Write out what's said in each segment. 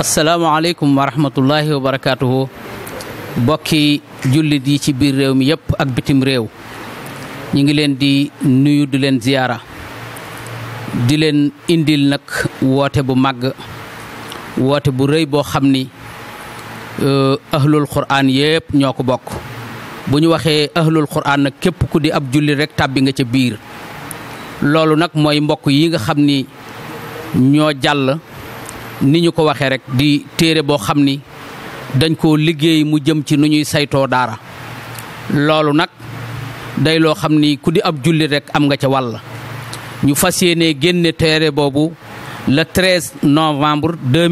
asalaamaaleykum wa rahmatullahi wa barakaatuhu bokki jullit yi ci biir réew mi yëpp ak bitim réew ñu ngi leen di nuyu di leen ziyaara di leen indil nag woote bu màgg woote bu rëy boo xam ni ahlul quraan yëpp ñoo ko bokk bu ñu waxee ahlul quraan nag képp ku di ab jullit rek tàbbi nga ca biir loolu nag mooy mbokk yi nga xam ni ñoo jàll ni ñu ko waxee rek di téere boo xam ni dañ koo liggéey mu jëm ci nu ñuy saytoo daara loolu nag day loo xam ni ku di ab jullit rek am nga ca wàll ñu fas yéene génne téere boobu le 13 novembre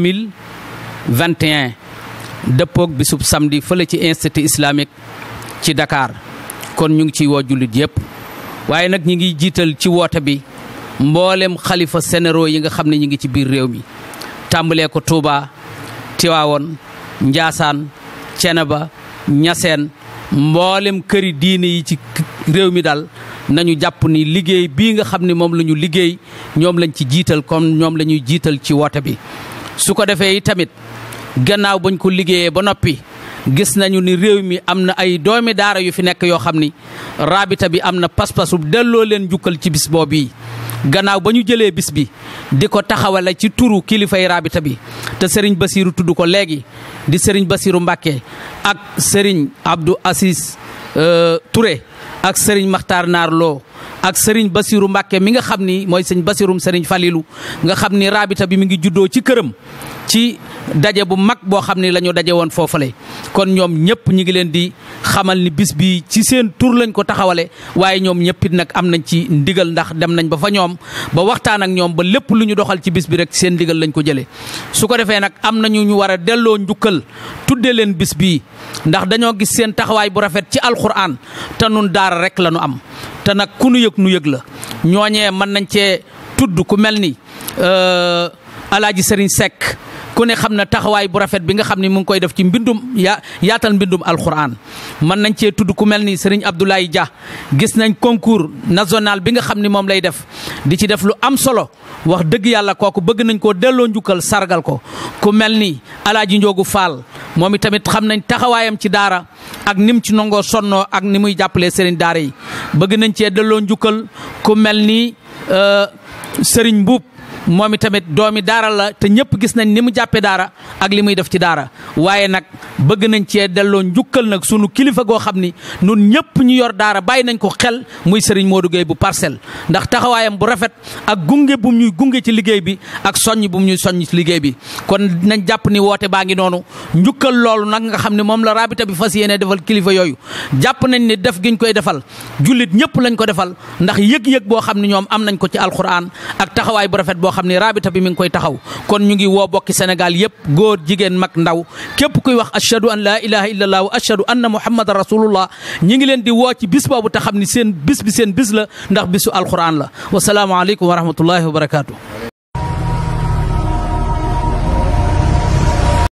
2021 dëppoog bisub samedi fële ci institut islamique ci Dakar kon ñu ngi ciy woo jullit yépp waaye nag ñi ngi jiital ci woote bi mboolem xalifa sénéro yi nga xam ne ñi ngi ci biir réew mi tàmbalee ko Touba Tiwaawoon Njaasaan Ceneba Ñaseen mboolem këri diine yi ci réew mi daal nañu jàpp ni liggéey bii nga xam ne moom la ñu liggéey ñoom lañ ci jiital comme ñoom la ñuy jiital ci woote bi su ko defee tamit gannaaw bañ ko liggéeyee ba noppi gis nañu ni réew mi am na ay doomi daara yu fi nekk yoo xam ni raabita bi am na pas-pasu delloo leen njukkal ci bis boobu yi gannaaw ba ñu jëlee bis bi di ko taxawale ci turu kilifay raabita bi te sëriñ Basiiru tudd ko léegi di sëriñ Basiiru Mbàkke ak sëriñ Abdou Assis Touré ak sëriñ Maxtaar Naar Lo ak sëriñ Basiiru Mbàkke mi nga xam ni mooy sëñ Basiirum sëriñ Falilu nga xam ni raabita bi mi ngi juddoo ci këram ci daje bu mag boo xam ni la ñu daje woon foofale kon ñoom ñëpp ñi ngi leen di xamal ni bis bi ci seen tur lañ ko taxawale waaye ñoom ñëpp it nag am nañ ci ndigal ndax dem nañ ba fa ñoom ba waxtaan ak ñoom ba lépp lu ñu doxal ci bis bi rek seen ndigal lañ ko jëlee su ko defee nag am nañu ñu war a delloo njukkal tudde leen bis bii ndax dañoo gis seen taxawaay bu rafet ci alxuraan te nun daara rek la ñu am te nag ku nu yëg nu yëg la ñooñee mën nañ cee tudd ku mel ni alaaji sëriñ Seck ku ne xam na taxawaay bu rafet bi nga xam ne mu ngi koy def ci mbindum yaa yaatal mbindum alxuraan mën nañ cee tudd ku mel ni sëriñ Abdoulaye Dia gis nañ concours national bi nga xam ni moom lay def di ci def lu am solo wax dëgg yàlla kooku bëgg nañ koo delloo njukkal sargal ko ku mel ni alaaji Njoogu Fall moom i tamit xam nañ taxawaayam ci daara ak nim ci nangoo sonnoo ak ni muy jàppalee sëriñ daara yi bëgg nañ cee delloo njukkal ku mel ni sëriñ Mbuub moom i tamit doomi daara la te ñëpp gis nañ ni mu jàppee daara ak li muy def ci daara waaye nag bëgg nañ cee delloo njukkal nag sunu kilifa goo xam ni nun ñëpp ñu yor daara bàyyi nañ ko xel muy Serigne Modou Gueye bu parcelle ndax taxawaayam bu rafet ak gunge bu ñuy gunge ci liggéey bi ak soññ bu ñuy soññ ci liggéey bi kon nañ jàpp ni woote baa ngi noonu njukkal loolu nag nga xam ne moom la rabita bi fas yéene defal kilifa yooyu jàpp nañ ni def giñ koy defal jullit ñëpp lañ ko defal ndax yëg-yëg boo xam ne ñoom am nañ ko ci alquran ak taxawaay bu rafet boo xam ne rabita bi mi ngi koy taxaw kon ñu ngi woo bokki Sénégal yëpp góor jigéen mag ndaw képp kuy wax ashhadu an laa ilaha illallah wa ashhadu anna muhammadan rasulullah ñi ngi leen di woo ci bis boobu te xam ni seen bis bi seen bis la ndax bisu alquran la wasalaamu aleykum wa rahmatullahi wa barakaatu